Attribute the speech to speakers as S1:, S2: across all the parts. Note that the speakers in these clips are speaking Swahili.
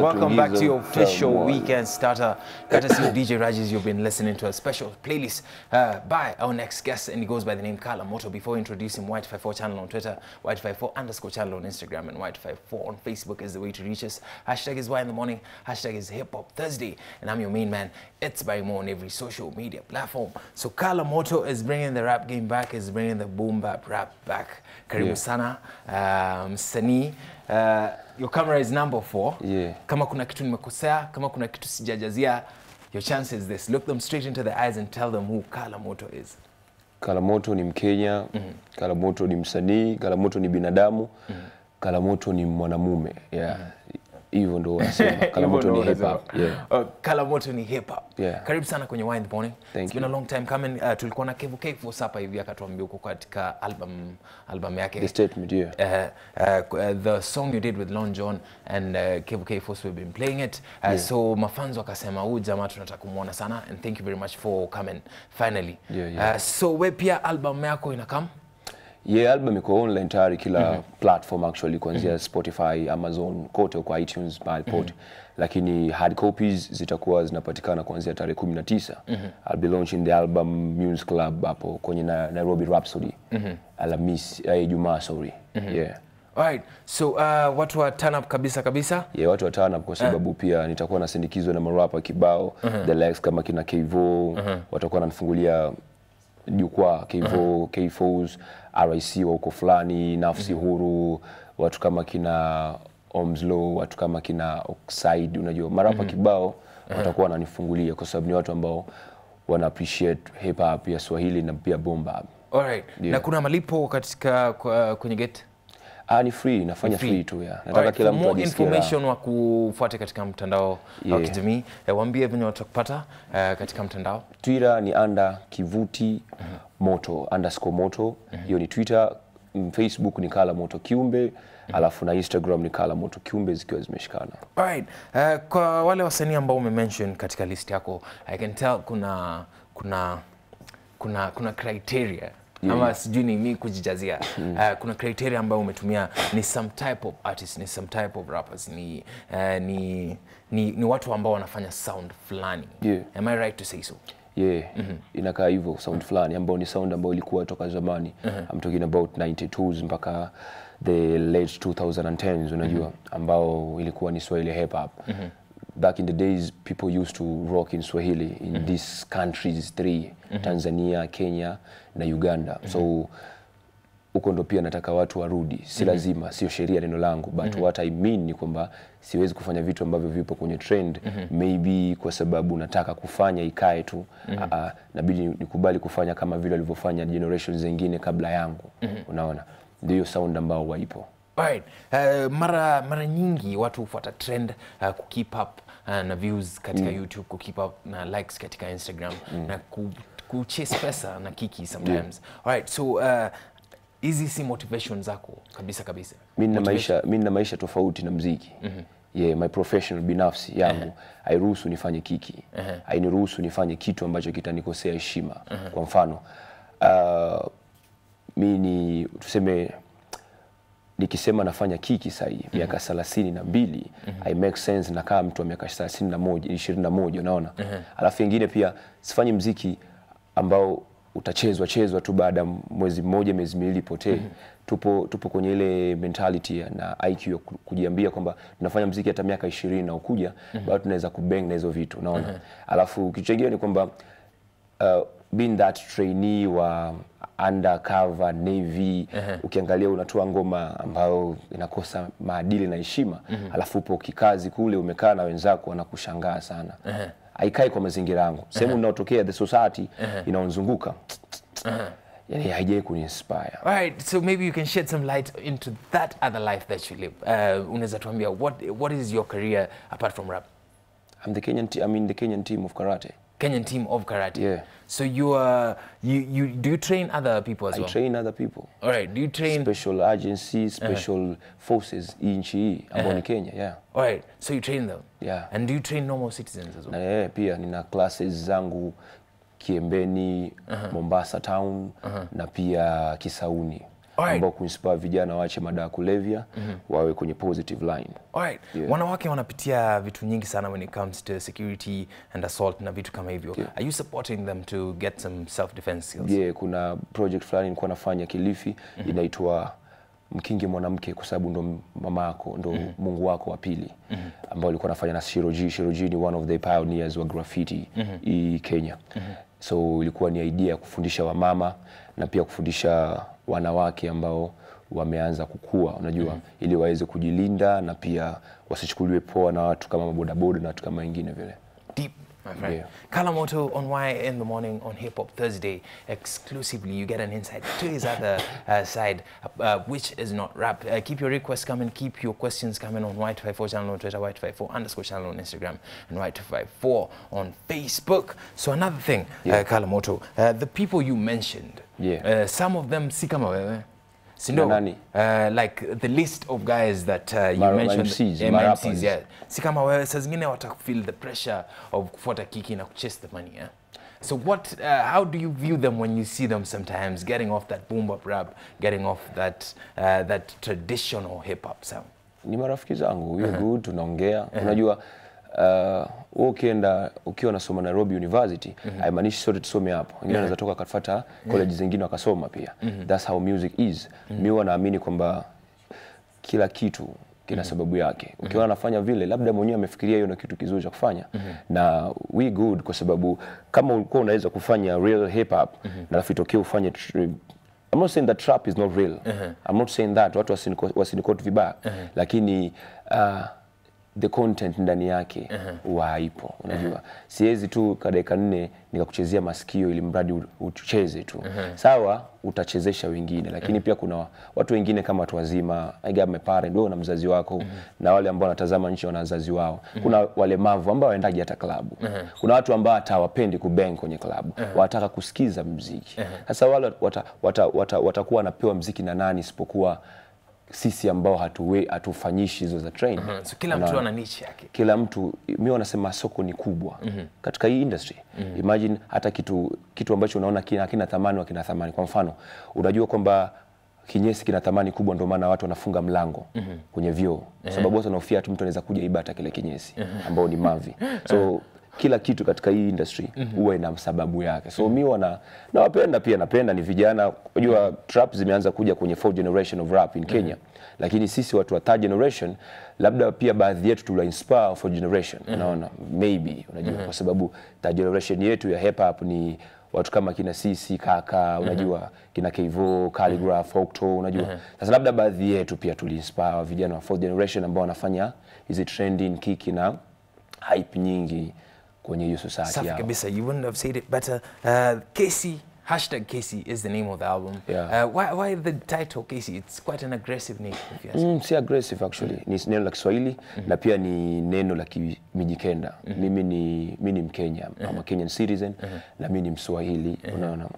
S1: Welcome back to your
S2: Tulizo
S1: official
S2: Tamwa.
S1: weekend starter. Courtesy of DJ Rajes, you've been listening to a special playlist uh, by our next guest, and he goes by the name Kala Moto. Before introducing White54 channel on Twitter, White54 underscore channel on Instagram, and White54 on Facebook is the way to reach us. Hashtag is Why in the Morning, hashtag is Hip Hop Thursday, and I'm your main man. It's Barry Moore on every social media platform. So Kala Moto is bringing the rap game back, is bringing the boom bap rap back. Karibu
S2: Yeah.
S1: sana, um, msanii. Uh, your camera is number four.
S2: Yeah.
S1: kama kuna kitu nimekosea kama kuna kitu sijajazia your chance is this look them straight into the eyes and tell them who Kala Moto is
S2: Kalamoto ni Mkenya, Kalamoto ni msanii, Kalamoto ni binadamu, Kalamoto ni mwanamume. Yeah. Hivyo ndo wanasema. Kalamoto ni
S1: Hivyo
S2: hip
S1: ndo
S2: hop.
S1: unasema.
S2: Yeah.
S1: Uh, Kala Moto ni hip hop
S2: Yeah.
S1: karibu sana kwenye Wine in the Morning
S2: Thank
S1: it's been
S2: you.
S1: a long time coming uh, tulikuwa na Kevo K Force hapa hivi akatuambia uko katika album album yake
S2: The statement, yeah.
S1: uh, uh, uh, the song you did with Lon John and uh, Kevo K Force we've been playing it uh, so mafanzo wakasema huyu jamaa tunataka kumwona sana and thank you very much for coming finally
S2: Yeah, yeah.
S1: Uh, so we pia album yako inakam
S2: Yeah, album iko online tayari kila platform actually kuanzia Spotify, Amazon, kote kwa iTunes, mahali pote. Lakini hard copies zitakuwa zinapatikana kuanzia tarehe 19. I'll be launching the album Muse Club hapo kwenye na, Nairobi Rhapsody. Alhamisi, eh, Ijumaa sorry. Yeah.
S1: Alright, so uh, watu wa turn up kabisa kabisa.
S2: Yeah, watu watano kwa sababu pia nitakuwa nasindikizwa na marapa kibao The Lex kama kina Kevo watakuwa wananifungulia jukwaa Kevo, K4s, RIC wa huko fulani, Nafsi Huru, watu kama kina Omslow, watu kama kina Oxide, unajua marapa kibao watakuwa wananifungulia kwa sababu ni watu ambao wana appreciate hip hop ya Swahili na pia boom bap.
S1: Alright.
S2: Yeah.
S1: Na kuna malipo katika kwa, kwenye gate?
S2: Ah, ni free, nafanya free, tu ya. Nataka
S1: Alright,
S2: kila
S1: for
S2: mtu
S1: more
S2: ajisikie raha.
S1: information wa kufuate katika mtandao wa
S2: Yeah.
S1: kijamii, eh, waambie venye watakupata eh, katika mtandao.
S2: Twitter ni anda kivuti moto underscore moto hiyo ni Twitter. Mm, Facebook ni Kala Moto Kiumbe alafu na Instagram ni Kala Moto Kiumbe zikiwa zimeshikana.
S1: Alright. Uh, kwa wale wasanii ambao umemention katika list yako, I can tell kuna kuna kuna kuna criteria ama sijui ni mi kujijazia uh, kuna criteria ambayo umetumia ni some type of artist ni some type of rappers ni, uh, ni, ni, ni watu ambao wanafanya sound fulani
S2: Yeah.
S1: am I right to say so
S2: Yeah, inakaa hivyo sound fulani ambao ni sound ambayo ilikuwa toka zamani. I'm talking about 92s mpaka the late 2010s unajua ambao ilikuwa ni Swahili hip hop. Back in the days people used to rock in Swahili in these countries three, Tanzania, Kenya na Uganda. So huko ndo pia nataka watu warudi, si lazima, sio sheria neno langu, but what I mean ni kwamba siwezi kufanya vitu ambavyo vipo kwenye trend maybe kwa sababu nataka kufanya ikae tu mm nabidi nikubali kufanya kama vile walivyofanya generations zingine kabla yangu unaona, ndio hiyo sound ambao waipo.
S1: Alright. Uh, mara mara nyingi watu hufuata trend uh, ku keep up uh, na views katika YouTube, ku keep up na likes katika Instagram na ku, ku chase pesa na kiki sometimes. Alright, so uh, hizi si motivation zako kabisa kabisa.
S2: mi nina
S1: Motivation-
S2: maisha, mi nina maisha tofauti na mziki yeah, my professional binafsi yangu hairuhusu nifanye kiki hainiruhusu nifanye kitu ambacho kitanikosea heshima kwa mfano uh, mi ni tuseme nikisema nafanya kiki sahii miaka thelathini na mbili I make sense nakaa mtu wa miaka thelathini na moja ishirini na moja unaona alafu ingine pia sifanyi mziki ambao utachezwa chezwa tu baada ya mwezi mmoja miezi miwili potee tupo, tupo kwenye ile mentality ya- na IQ ya ku- kujiambia kwamba tunafanya mziki hata miaka ishirini na ukuja bado tunaweza kubang na hizo vitu unaona alafu kitu chengine ni kwamba uh, being that trainee wa undercover navy ukiangalia unatoa ngoma ambayo inakosa maadili na heshima alafu upo kikazi kule umekaa na wenzako wanakushangaa sana haikai kwa mazingira yangu sehemu unaotokea the society inaonzunguka yani haijai kuniinspire
S1: Alright, so maybe you can shed some light into that other life that you live. Uh, unaweza tuambia what what is your career apart from rap?
S2: I'm the Kenyan te- I'm in the Kenyan team of karate
S1: Kenyan team of karate.
S2: Yeah.
S1: So you are you you do you train other people as
S2: I
S1: well?
S2: train other people
S1: All right. Do you train?
S2: special agency special forces hii nchi hii ambao ni Kenya yeah
S1: All right. So you train them.
S2: Yeah.
S1: And do you train normal citizens as well?
S2: na yeye pia nina classes zangu Kiembeni, Mombasa town na pia Kisauni.
S1: Alright.
S2: ambao kuinspire vijana waache madawa ya kulevya wawe kwenye positive line.
S1: Alright.
S2: Yeah.
S1: Wanawake wanapitia vitu nyingi sana when it comes to security and assault na vitu kama hivyo. Are you supporting them to get some self defense skills?
S2: Je, kuna project fulani nilikuwa nafanya Kilifi inaitwa mkinge mwanamke kwa sababu ndo mama yako ndo Mungu wako wa pili ambao alikuwa nafanya na Shiroji. Shiroji ni one of the pioneers wa graffiti hii Kenya. So ilikuwa ni idea ya kufundisha wamama na pia kufundisha wanawake ambao wameanza kukua, unajua ili waweze kujilinda na pia wasichukuliwe poa na watu kama mabodaboda na watu kama wengine vile.
S1: Deep, my friend.
S2: Yeah.
S1: Kalamoto on Why in the Morning on Hip Hop Thursday. Exclusively, you get an insight to his other uh, side, uh, which is not rap. Uh, keep your requests coming, keep your questions coming on White54 channel on Twitter, White54 underscore channel on Instagram, and White54 on Facebook. So, another thing, uh, Kalamoto, uh, the people you mentioned,
S2: Yeah.
S1: uh, some of them, si kama wewe. Si ndio?
S2: nani?
S1: Uh, like the list of guys that uh, you
S2: Mar-
S1: mentioned
S2: MCs,
S1: yeah,
S2: marappers.
S1: MCs, yeah. si kama wewe saa zingine wata feel the pressure of kufuata kiki na kuchase the money yeah? so what uh, how do you view them when you see them sometimes getting off that boom bap rap getting off that uh, that traditional hip hop sound
S2: ni marafiki zangu we good tunaongea unajua uh, wewe ukienda ukiwa unasoma Nairobi University haimaanishi sote tusome hapo wengine wanaweza toka wakafuata college zingine wakasoma pia that's how music is mi huwa naamini kwamba kila kitu kina sababu yake ukiwa anafanya vile labda mwenyewe amefikiria hiyo ndio kitu kizuri cha kufanya na we good kwa sababu kama ulikuwa unaweza kufanya real hip hop na alafu itokee ufanye tr- I'm not saying that trap is not real. I'm not saying that watu wasiniko- wasinikoti vibaya lakini uh, the content ndani yake huwa haipo unajua siwezi tu ka dakika nne nikakuchezea masikio ili mradi u- ucheze tu sawa utachezesha wengine lakini pia kuna watu wengine kama watu wazima I got my parent wewe na mzazi wako na wale ambao wanatazama nchi wana wazazi wao kuna walemavu ambao waendaji hata klabu kuna watu ambao hata hawapendi kubang kwenye klabu wanataka kusikiza mziki sasa wale wata, wata, wata, watakuwa wanapewa mziki na nani isipokuwa sisi ambao hatuwe hatufanyishi hizo za train
S1: so kila mtu ana niche yake
S2: kila mtu mi wanasema soko ni kubwa katika hii industry imagine hata kitu kitu ambacho unaona kina hakina thamani wakina thamani kwa mfano unajua kwamba kinyesi kina thamani kubwa ndio maana watu wanafunga mlango kwenye vyoo kwa sababu watu wanaofia tu mtu anaweza kuja iba hata kile kinyesi ambao ni mavi so kila kitu katika hii industry huwa ina sababu yake so mi wana nawapenda pia napenda ni vijana unajua trap zimeanza kuja kwenye fourth generation of rap in Kenya lakini sisi watu wa third generation labda pia baadhi yetu tula inspire fourth generation unaona maybe unajua kwa sababu third generation yetu ya hip hop ni watu kama kina sisi kaka unajua kina Kevo, Calligraph, Octo unajua sasa labda baadhi yetu pia tuliinspire vijana wa fourth generation ambao wanafanya hizi trending kiki na hype nyingi kwenye hiyo society
S1: safi
S2: yao.
S1: kabisa you wouldn't have said it better uh, Casey hashtag Casey is the name of the album
S2: Yeah.
S1: uh, why, why the title Casey it's quite an aggressive name if you ask
S2: Mm, si aggressive actually ni neno la Kiswahili na pia ni neno la Kimijikenda. Mimi ni mimi ni Mkenya, I'm a Kenyan citizen na mimi ni Mswahili, unaona.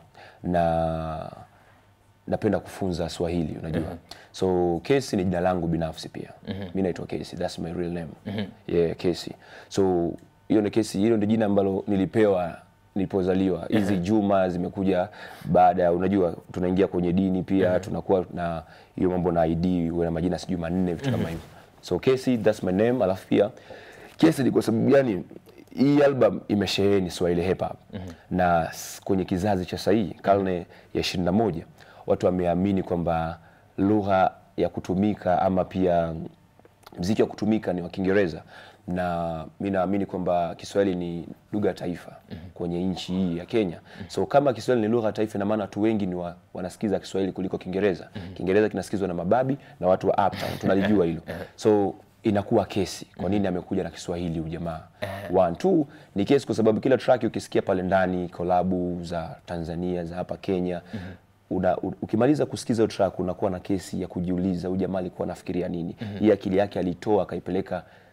S2: Na napenda kufunza Swahili, unajua. So Casey ni jina langu binafsi pia. Mimi naitwa Casey, that's my real name. Yeah, Casey. So hiyo ni Casey, hilo ndio jina ambalo nilipewa nilipozaliwa. Hizi Juma zimekuja baada ya unajua tunaingia kwenye dini pia tunakuwa na hiyo mambo na ID uwe na majina sijui manne vitu kama hivyo. So Casey that's my name alafu pia Casey ni kwa sababu gani hii album imesheheni Swahili hip hop na s- kwenye kizazi cha sahii karne ya 21 watu wameamini kwamba lugha ya kutumika ama pia mziki wa kutumika ni wa Kiingereza na mi naamini kwamba Kiswahili ni lugha ya taifa kwenye nchi hii ya Kenya. So kama Kiswahili ni lugha ya taifa, ina maana watu wengi ni wa, wanasikiza Kiswahili kuliko Kiingereza. Kiingereza kinasikizwa na mababi na watu wa uptown, tunalijua hilo. So inakuwa kesi, kwa nini amekuja na Kiswahili ujamaa? One, two, ni kesi kwa sababu kila track ukisikia pale ndani kolabu za Tanzania za hapa Kenya una, u- ukimaliza kusikiza hiyo track unakuwa na kesi ya kujiuliza huyu jamaa alikuwa anafikiria nini hii akili yake alitoa akaipeleka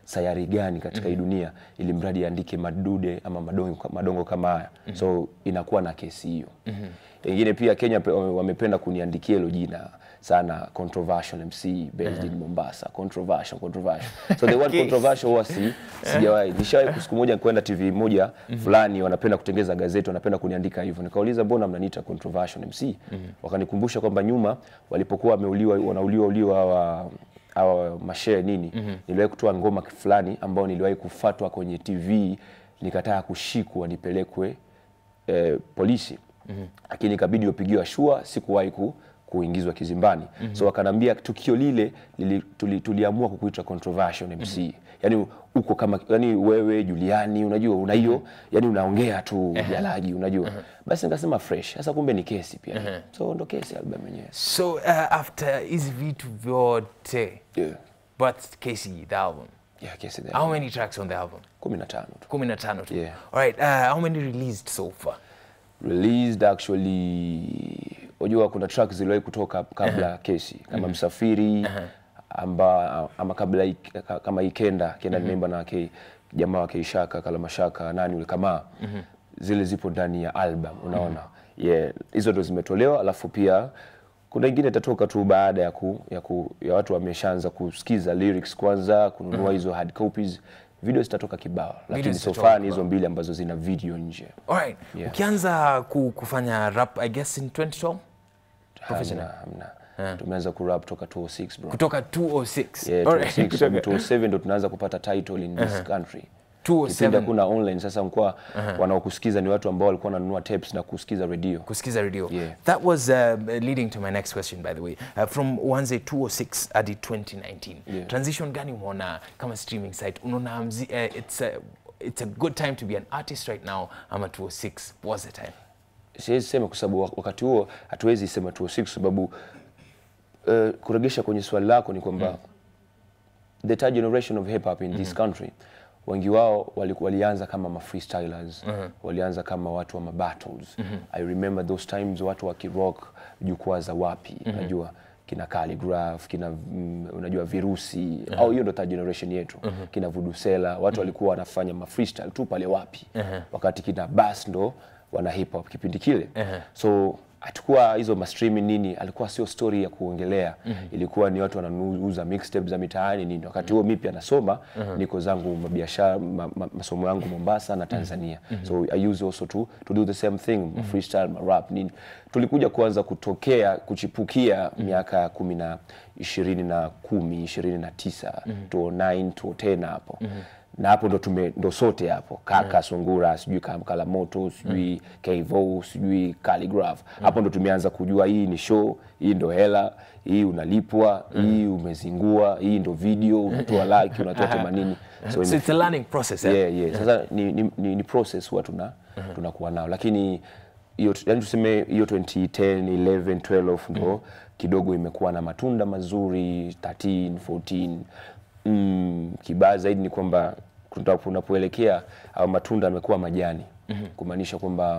S2: sayari gani katika hii dunia ili mradi aandike madude ama madongo, madongo kama haya so inakuwa na kesi hiyo wengine pia Kenya pe- wame- wamependa kuniandikia hilo jina sana controversial MC based in Mombasa controversial controversial so the word
S1: Okay.
S2: controversial huwa si sijawahi nishawahi siku moja kwenda TV moja fulani wanapenda kutengeza gazeti wanapenda kuniandika hivyo nikauliza mbona mnaniita controversial MC wakanikumbusha kwamba nyuma walipokuwa wameuliwa wanauliwa uliwa hawa hawa mashehe nini niliwahi kutoa ngoma fulani ambao niliwahi kufatwa kwenye TV nikataka kushikwa nipelekwe eh, polisi lakini ikabidi upigiwa shua sikuwahi ku, kuingizwa kizimbani so wakanambia tukio lile lili, tuli, tuliamua kukuita controversial MC yani uko kama yani wewe Juliani unajua una hiyo yani unaongea tu jalaji unajua basi nikasema fresh sasa kumbe ni kesi pia so ndo kesi album yenyewe
S1: so uh, after hizi vitu vyote
S2: yeah.
S1: but Casey the album
S2: yeah, kesi
S1: how many tracks on the album
S2: 15 tu
S1: 15 tu
S2: Yeah.
S1: all right uh, how many released so far
S2: released actually unajua kuna track ziliwahi kutoka kabla kesi kama msafiri amba, ama kabla ik- ka- kama ikenda kenda nimeimba na ke, jamaa wa keishaka kalamashaka nani ule kama zile zipo ndani ya album unaona yeah hizo ndo zimetolewa alafu pia kuna ingine itatoka tu baada ya, ku, ya, ku, ya watu wameshaanza kusikiza lyrics kwanza kununua hizo hard copies video zitatoka kibao lakini so
S1: zitatoka
S2: far ni hizo mbili ambazo zina video nje
S1: all right
S2: Yeah.
S1: ukianza ku, kufanya rap i guess in 2012
S2: Hamna, hamna. Tumeanza kurap toka 206 bro.
S1: kutoka 206
S2: Yeah,
S1: All right.
S2: 206 sababu 207 ndo tunaanza kupata title in this country. Kipindi
S1: 207
S2: hakuna online sasa mkoa wanaokusikiza ni watu ambao walikuwa wananunua tapes na kusikiza radio.
S1: kusikiza radio
S2: Yeah.
S1: that was uh, leading to my next question by the way uh, from uanze 206 hadi 2019
S2: Yeah.
S1: transition gani umeona kama streaming site unaona mzi- uh, it's a, it's a good time to be an artist right now ama 206 was the time
S2: Siwezi sema kwa sababu wak- wakati huo hatuwezi sema 206 sababu uh, kuregesha kwenye swali lako ni kwamba the third generation of hip hop in this country wengi wao wali, walianza kama ma freestylers walianza kama watu wa ma battles i remember those times watu wa kirock jukwaa za wapi unajua kina Calligraph kina mm, unajua virusi au hiyo ndo third generation yetu kina Vudusela watu walikuwa wanafanya ma freestyle tu pale wapi wakati kina Bass ndo wana hip hop kipindi kile so hatukuwa hizo ma streaming nini alikuwa sio story ya kuongelea ilikuwa ni watu wanauza mixtapes za mitaani nini wakati huo mimi pia nasoma niko zangu mabiashara ma, ma, masomo yangu Mombasa na Tanzania so I use also to, to do the same thing ma freestyle ma rap nini tulikuja kuanza kutokea kuchipukia miaka kumi na ishirini na kumi ishirini na tisa 2009 2010 hapo na hapo ndo tume ndo sote hapo kaka sungura sijui Kam- kalamoto sijui Kevo sijui Calligraph hapo ndo tumeanza kujua hii ni show hii ndo hela hii unalipwa hii umezingua hii ndo video unatoa like unatoa themanini so,
S1: so it's a learning process eh?
S2: yeah, yeah. Sasa ni, ni, ni, ni process huwa tuna tunakuwa nao lakini hiyo yani tuseme hiyo 2010 11 12 ndo kidogo imekuwa na matunda mazuri 13 14 mm, kibaya zaidi ni kwamba kuta- kunapoelekea au matunda yamekuwa majani kumaanisha kwamba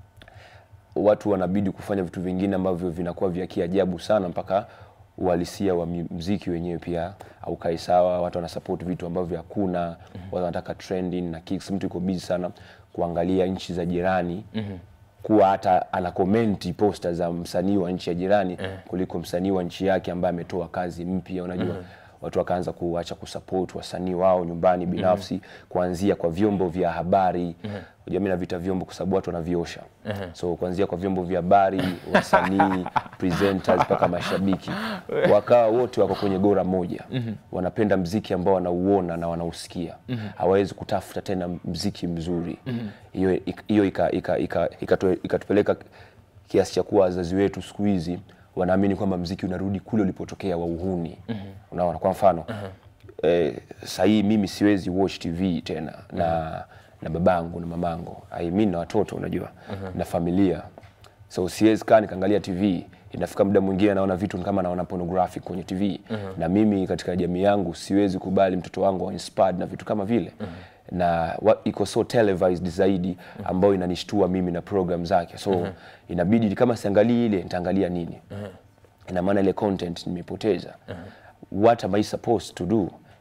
S2: watu wanabidi kufanya vitu vingine ambavyo vinakuwa vya kiajabu sana mpaka uhalisia wa mi- mziki wenyewe pia aukae sawa. Watu wanasupport vitu ambavyo hakuna, watu wanataka trending na kicks. Mtu yuko busy sana kuangalia nchi za jirani kuwa hata ana komenti posta za msanii wa nchi ya jirani kuliko msanii wa nchi yake ambaye ametoa kazi mpya, unajua watu wakaanza kuacha kusupport wasanii wao nyumbani binafsi kuanzia kwa vyombo vya habari unajua mimi navita vyombo kwa sababu watu wanaviosha so kuanzia kwa vyombo vya habari wasanii presenters mpaka mashabiki wakawa wote wako kwenye gora moja wanapenda mziki ambao wanauona na wanausikia hawawezi kutafuta tena mziki mzuri hiyo hiyo ika- ika- ika- ikatu- ikatupeleka kiasi cha kuwa wazazi wetu siku hizi wanaamini kwamba mziki unarudi kule ulipotokea wa uhuni unaona kwa mfano eh, sahii mimi siwezi watch tv tena na na babangu na mamangu I mean na watoto unajua na familia so siwezi kaa nikaangalia tv inafika muda mwingine naona vitu ni kama naona pornographic kwenye tv na mimi katika jamii yangu siwezi kubali mtoto wangu awe inspired na vitu kama vile na wa, iko so televised zaidi ambayo inanishtua mimi na program zake so inabidi kama siangalii ile nitaangalia nini ina maana ile content nimepoteza what am I supposed to do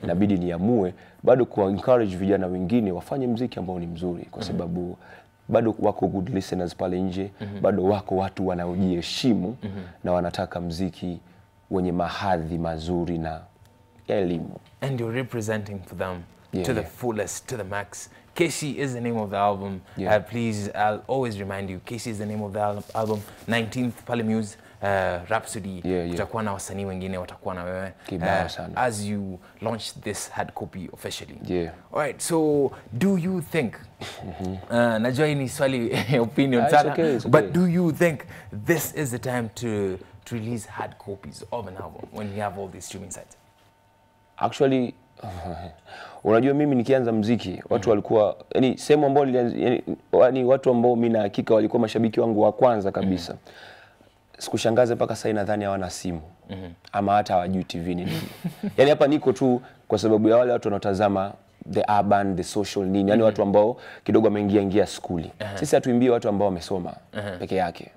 S2: inabidi niamue bado kuwa encourage vijana wengine wafanye mziki ambao ni mzuri kwa sababu bado wako good listeners pale nje bado wako watu wanaojiheshimu na wanataka mziki wenye mahadhi mazuri na ya elimu
S1: and you're representing for them
S2: Yeah,
S1: to the
S2: yeah.
S1: fullest, to the max. Casey is the name of the album.
S2: Yeah.
S1: Uh, please, I'll always remind you, Casey is the name of the al- album. 19th Pale Muse, uh, Rhapsody.
S2: Yeah, yeah.
S1: Utakuwa na wasanii wengine watakuwa na wewe.
S2: Kibao sana.
S1: As you launch this hard copy officially.
S2: Yeah.
S1: All right, so do you think, uh, najua hii ni swali opinion
S2: Ah, it's
S1: sana,
S2: okay, it's
S1: but
S2: okay.
S1: do you think this is the time to, to release hard copies of an album when you have all these streaming sites?
S2: actually unajua mimi nikianza mziki watu walikuwa yani sehemu ambao nilianza yani, yani watu ambao mimi na hakika walikuwa mashabiki wangu wa kwanza kabisa sikushangaza mpaka sasa nadhani hawana simu ama hata hawajui TV ni nini yani hapa niko tu kwa sababu ya wale watu wanaotazama the urban the social nini yani watu ambao kidogo wameingia ingia skuli sisi hatuimbie watu ambao wamesoma peke yake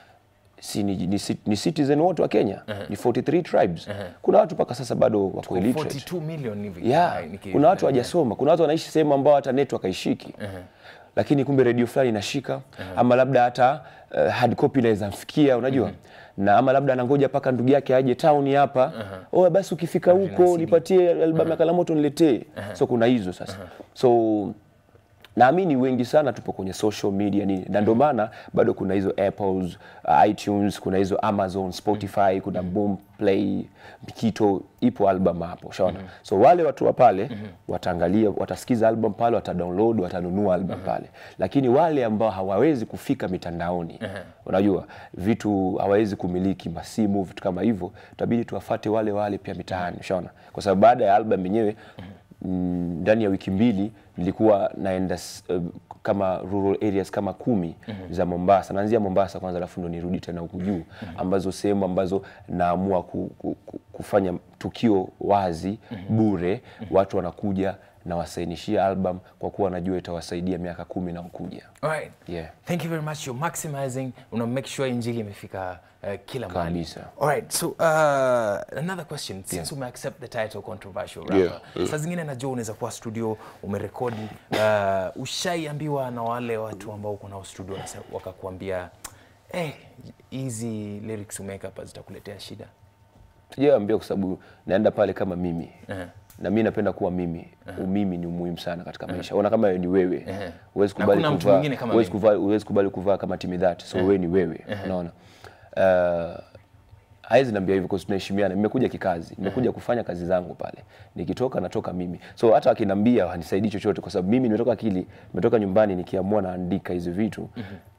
S2: si ni, ni, ci- ni citizen wote wa Kenya ni 43 tribes kuna watu mpaka sasa bado wako illiterate
S1: 42 million hivi.
S2: yeah.
S1: Hai, niki-
S2: kuna watu hawajasoma kuna watu wanaishi sehemu ambao hata network haishiki lakini kumbe redio fulani inashika ama labda hata uh, hard copy inaweza mfikia unajua na ama labda anangoja mpaka ndugu yake aje town hapa oh basi ukifika huko nipatie albamu ya Kalamoto niletee so kuna hizo sasa so naamini wengi sana tupo kwenye social media nini na ndio maana bado kuna hizo apples uh, itunes kuna hizo amazon spotify kuna boom play kito ipo album hapo ushaona so wale watu wa pale wataangalia watasikiza album pale watadownload watanunua album pale lakini wale ambao hawawezi kufika mitandaoni unajua vitu hawawezi kumiliki masimu vitu kama hivyo itabidi tuwafate wale wale pia mitaani ushaona kwa sababu baada ya album yenyewe mm, ndani ya wiki mbili nilikuwa naenda s- uh, kama rural areas kama kumi za Mombasa. Naanzia Mombasa kwanza, alafu ndo nirudi tena huku juu, ambazo sehemu ambazo naamua ku, ku, ku, kufanya tukio wazi bure, watu wanakuja nawasainishia album kwa kuwa najua itawasaidia miaka kumi na kuja.
S1: All right.
S2: Yeah.
S1: Thank you very much. You're maximizing. Una make sure injili imefika uh, kila mahali.
S2: Kabisa.
S1: All right. So uh, another question. Since ume accept the title controversial rapper.
S2: Yeah.
S1: Saa zingine najua unaweza kuwa studio umerekodi uh, ushaiambiwa na wale watu ambao uko nao studio wanase- wakakuambia eh, hizi lyrics umeweka hapa zitakuletea shida.
S2: sijaambia kwa sababu naenda pale kama mimi na mi napenda kuwa mimi umimi ni muhimu sana katika maisha ona kama ni wewe huwezi
S1: Na
S2: kubali
S1: kuna mtu
S2: kuvaa-
S1: mwingine kama
S2: huwezi
S1: mimi.
S2: kuvaa- huwezi kubali kuvaa kama timidhat so wewe ni wewe unaona uh, hawezi niambia hivyo kwa sababu tunaheshimiana nimekuja kikazi nimekuja kufanya kazi zangu pale nikitoka natoka mimi so hata akiniambia hanisaidii chochote kwa sababu mimi nimetoka akili nimetoka nyumbani nikiamua naandika hizi vitu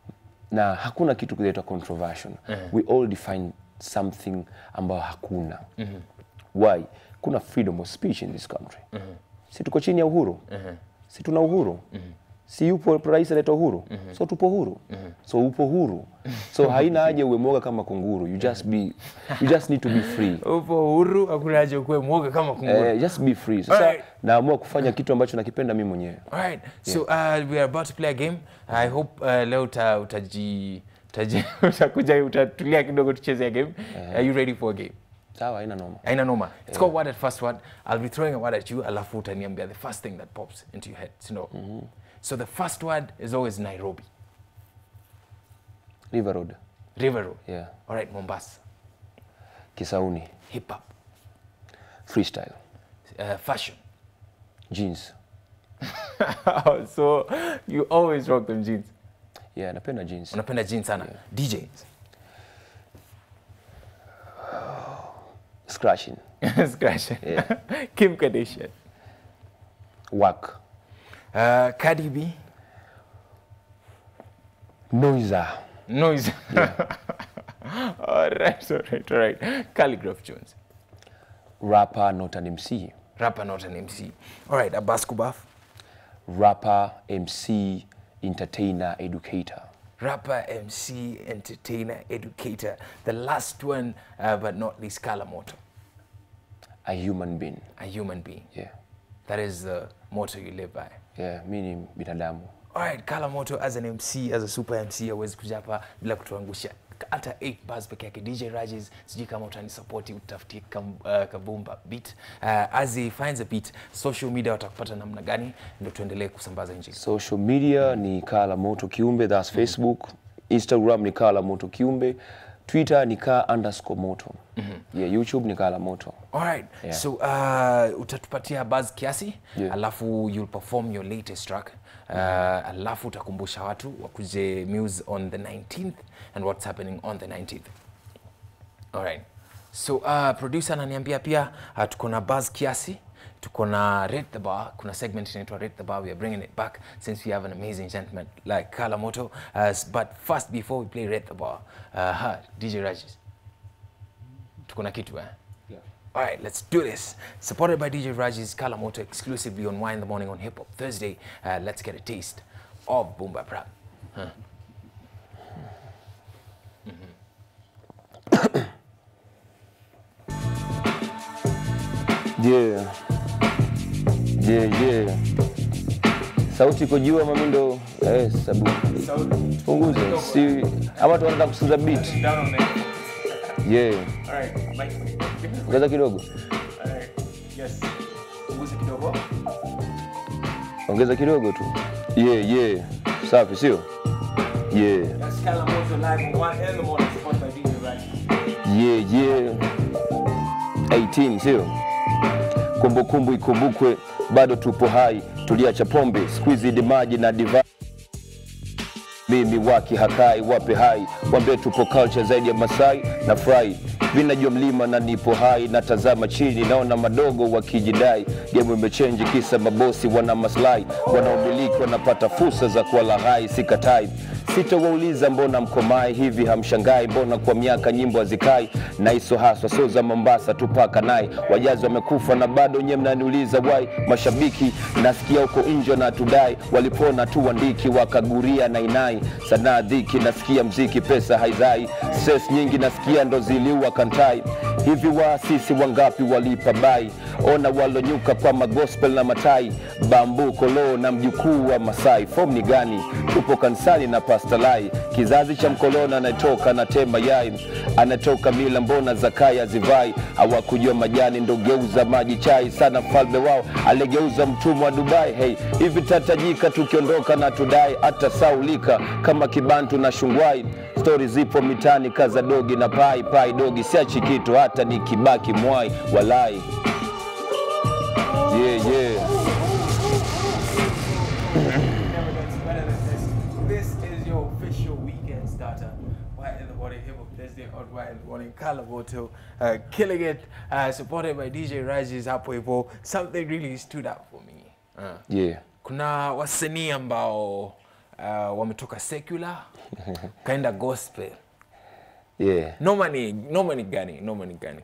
S2: na hakuna kitu kinaitwa controversial we all define something ambayo hakuna why kuna freedom of speech in this country si tuko chini ya uhuru si tuna uhuru si yupo rais aleta uhuru so tupo huru so upo huru so haina haja uwe mwoga kama kunguru you just be you just need to be free
S1: Upo huru, hakuna haja ukuwe mwoga kama kunguru.
S2: eh, just be free sasa
S1: Alright.
S2: naamua kufanya kitu ambacho nakipenda mimi mwenyewe
S1: All right. So uh, we are about to play a game. I hope uh, leo uta, utaji, utaji, utakuja utatulia kidogo tucheze a game. Are you ready for a game?
S2: sawa haina noma
S1: Aina noma. It's called word at first word. I'll be throwing a word at you, alafu utaniambia the first thing that pops into your head. So, no. so the first word is always Nairobi.
S2: river road
S1: River Road.
S2: yeah
S1: All right, Mombasa.
S2: kisauni
S1: Hip hop.
S2: freestyle
S1: Uh, fashion.
S2: jeans
S1: so you always rock them jeans.
S2: yeah napenda jeans
S1: Unapenda jeans sana. DJs.
S2: scratching
S1: Scratch. Kim Kardashian.
S2: work
S1: Uh, Cardi B.
S2: noiser
S1: Noise. all right, all right, all right. Calligraph Jones.
S2: rapper not an MC
S1: Rapper, not an MC. All right, a basketball.
S2: rapper MC entertainer educator
S1: Rapper, MC, entertainer, educator. The last one, uh, but not least, Kalamoto.
S2: a human being
S1: A human being.
S2: yeah
S1: That is the motto you live by.
S2: yeah mi ni binadamu
S1: All right, Kalamoto as an MC, as a super MC, hawezi kuja hapa bila kutuangusha hata 8 bars peke yake DJ Rajes sijui kama utanisupporti utafutie kam, uh, kabumba beat uh, as he finds a beat social media watakupata namna gani ndio tuendelee kusambaza injili
S2: social media ni Kala Moto Kiumbe, that's Facebook. Instagram ni Kala Moto Kiumbe. Twitter ni Ka underscore Moto. Yeah, YouTube ni Kala Moto.
S1: Alright.
S2: Yeah.
S1: So uh, utatupatia buzz kiasi
S2: Yeah.
S1: alafu you'll perform your latest track uh, alafu utakumbusha watu wakuje Muse on the 19th and what's happening on the 19th. Alright. So uh, producer ananiambia pia uh, tuko na buzz kiasi tuko na rate the bar kuna segment inaitwa rate the bar we are bringing it back since we have an amazing gentleman like Kala Moto uh, s- but first before we play rate the bar uh, ha, DJ Rajes tuko na kitu eh? All right, let's do this. Supported by DJ Raji's Kalamoto exclusively on Wine in the Morning on Hip Hop Thursday. Uh, let's get a taste of Boomba Prap.
S2: Yeah. Yeah, yeah. Sauti iko juu ama mimi ndo eh, sabu. Punguza. Si ama tu wanataka kusikiza beat.
S1: Down on there.
S2: Yeah.
S1: All right, Mike.
S2: Ongeza kidogo.
S1: All right, yes. Punguza kidogo.
S2: Ongeza kidogo tu. Yeah, yeah. Safi, sio? Yeah.
S1: That's Kalamoto live on Wine in the Morning, supported by DJ Raji.
S2: yeah, yeah. 18 sio kumbukumbu ikumbukwe bado tupo hai tuliacha pombe squeeze maji na diva mimi waki hakai wape hai wambie tupo culture zaidi ya masai na fry vinajua mlima na nipo hai natazama chini naona madogo wakijidai gemu imechenji kisa mabosi wana maslahi wanaomiliki wanapata fursa za kuwala hai sikatai sitowauliza mbona mkomai hivi hamshangai mbona kwa miaka nyimbo hazikai na iso haswa so za mombasa tupaka nai wajazi wamekufa na bado nye mnaniuliza wai mashabiki nasikia huko nje na tudai walipona tu wandiki wakaguria nainai sanaa dhiki nasikia mziki pesa haizai stress nyingi nasikia ndo ziliua kantai hivi waasisi wangapi walipa bai ona walonyuka kwa magospel na matai bambu kolo na mjukuu wa masai fom ni gani tupo kanisani na pastalai kizazi cha mkoloni anatoka na temba yai anatoka mila mbona zakaya zivai hawakujua majani ndo geuza maji chai sana mfalme wao aligeuza mtumwa wa dubai hey, hivi tatajika tukiondoka na tudai hata saulika kama kibantu na shungwai stori zipo mitani kaza dogi na pai pai dogi siachi kitu hata nikibaki mwai walai yeah, yeah.
S1: Never gets better than this. This is your official weekend starter. Why in the morning, hip hop Thursday on Why in the morning, Kalamoto, uh, killing it, uh, supported by DJ Raji's hapo hivyo. Something really stood out for me. Uh,
S2: Yeah.
S1: kuna wasanii ambao uh, wametoka secular kaenda gospel.
S2: Yeah.
S1: Noma ni noma ni gani? Noma ni gani?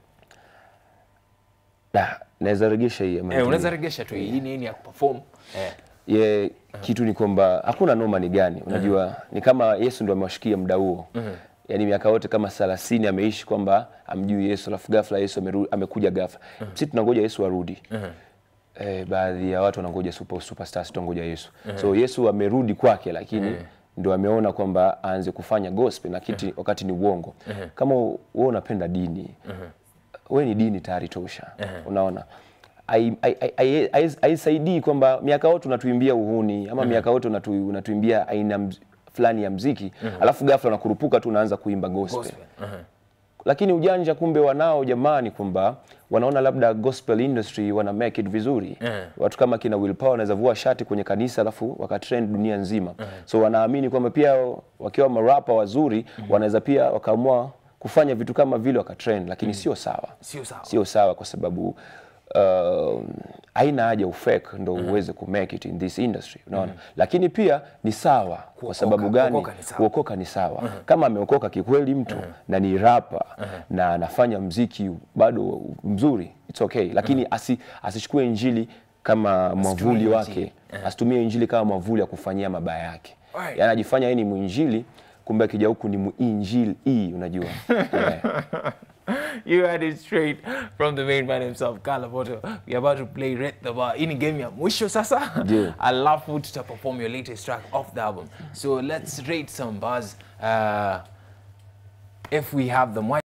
S2: Da, naweza regesha hii ama
S1: Eh, unaweza regesha tu hii nini ya kuperform. Eh.
S2: ye kitu ni kwamba hakuna noma ni gani unajua ni kama yesu ndo amewashikia muda huo yaani miaka yote kama thelathini ameishi kwamba amjui yesu alafu ghafla yesu ameru, amekuja ghafla sisi tunangoja yesu arudi eh, baadhi ya watu wanangoja super, superstars tunangoja yesu so yesu amerudi kwake lakini ndo ameona kwamba aanze kufanya gospel na kiti, wakati ni uongo kama wewe unapenda dini we ni dini tayari tosha unaona Hai- hai- hai- hai- hai- haisaidii kwamba miaka yote unatuimbia uhuni ama miaka yote unatu, unatuimbia aina mz- fulani ya mziki alafu ghafla unakurupuka tu unaanza kuimba gospel,
S1: Gospel. Uh-huh.
S2: lakini ujanja kumbe wanao jamani kwamba wanaona labda gospel industry wana make it vizuri
S1: Eh.
S2: watu kama kina Will Power wanaweza vua shati kwenye kanisa alafu wakatrend dunia nzima so wanaamini kwamba pia wakiwa marapa wazuri wanaweza pia wakaamua kufanya vitu kama vile wakatrend lakini sio sawa
S1: Sio sawa.
S2: sio sawa kwa sababu uh, haina haja ufake ndo uweze ku make it in this industry unaona lakini pia ni sawa kwa sababu gani
S1: kuokoka ni sawa.
S2: kuokoka ni sawa kama ameokoka kikweli mtu na ni rapa na anafanya mziki bado mzuri it's okay lakini asi, asichukue injili kama mwavuli
S1: injili.
S2: wake asitumie injili kama mwavuli ya kufanyia mabaya yake
S1: Alright.
S2: yaani anajifanya yeye ni mwinjili kumbe akija huku ni muinjili unajua yeah.
S1: You had it straight from the main man himself, Kalamoto. We're about to play Red the Bar. Ini game ya mwisho sasa.
S2: Yeah.
S1: Alafu tuta perform your latest track off the album. So let's rate some bars. Uh, if we have them. Why